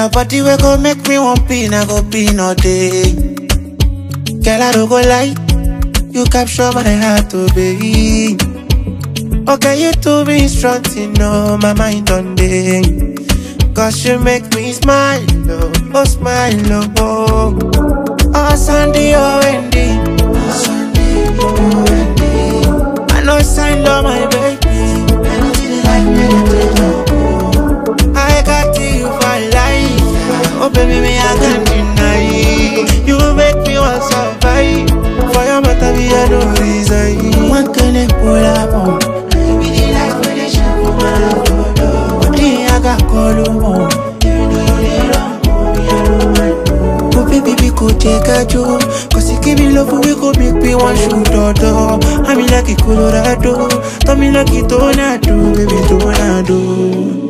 your body we go make me one pin, I go pin all day. Girl, I don't go lie, you capture my heart, oh baby. Okay, you do me strong, you know my mind on day. Cause you make me smile, oh, oh smile, oh, oh. Oh, Sandy, oh, Wendy. Oh, Sandy, oh, Wendy. I know sign love my baby. Anything like meditate, oh. I got you for life. Oh, baby, me, I can't deny. You make me want survive. For your matter, me, I no reason. One can pull up on. Baby, the life when they shine for my love. Body, I got call you more. Even though you dey wrong, me, I don't mind. Oh baby, we could take a joke Cause you give me love, we could make me one shoot or door I'm in like a Colorado Tell me like a tornado, baby, tornado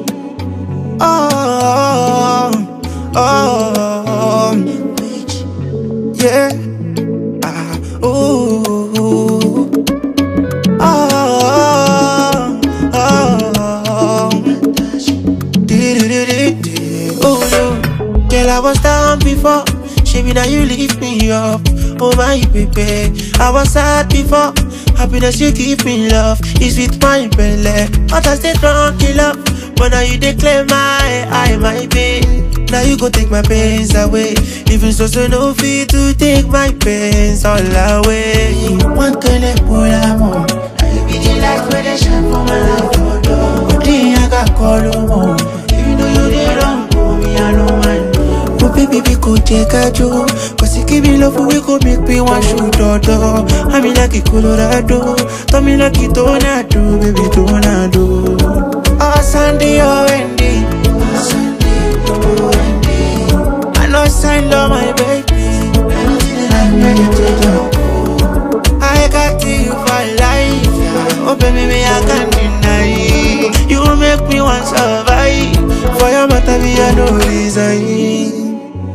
Oh, oh, oh Yeah Ah, ooh, oh, oh, oh Di-di-di-di-di. Oh no, girl, I was down before. Shame now you lift me up. Oh my baby, I was sad before. Happiness you give me love is with my belly. But I stay drunk in love, but now you declare my I my pain. Now you go take my pains away. Even so, so no fee to take my pains all away. One can pull am on. I be the light where they shine for my love. Oh, no. Oh, dear, I got call you on. Even though you did wrong for me, I don't mind. Oh baby, we could take a joke Cause you give me love, we could make me one shoot or door I'm in like a Colorado Tell me like a tornado, baby, tornado Oh Sandy, oh Wendy Oh Sandy, oh Wendy I know sign love my baby Anything like meditate, oh I got you for life Oh baby, me I can't deny You make me want survive For your matter, me I no reason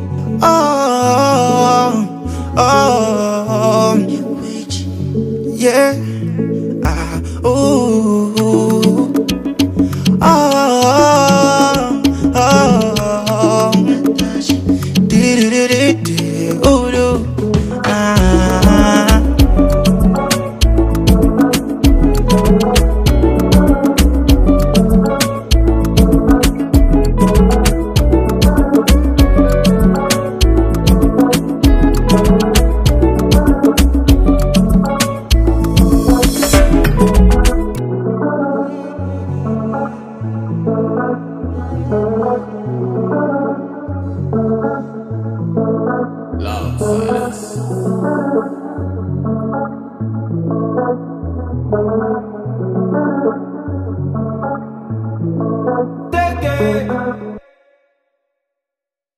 Oh, oh, oh, yeah. Ah, ooh.